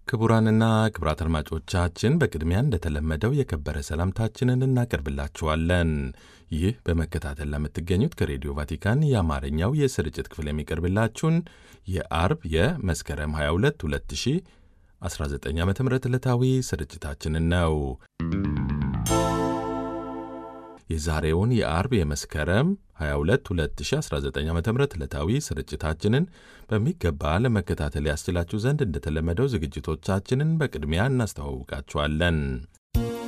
ክቡራንና ክቡራት አድማጮቻችን በቅድሚያ እንደተለመደው የከበረ ሰላምታችንን እናቀርብላችኋለን። ይህ በመከታተል ለምትገኙት ከሬዲዮ ቫቲካን የአማርኛው የስርጭት ክፍል የሚቀርብላችሁን የአርብ የመስከረም 22 2019 ዓ ም ዕለታዊ ስርጭታችንን ነው። የዛሬውን የአርብ የመስከረም 22 2019 ዓ ም ዕለታዊ ስርጭታችንን በሚገባ ለመከታተል ያስችላችሁ ዘንድ እንደተለመደው ዝግጅቶቻችንን በቅድሚያ እናስተዋውቃችኋለን።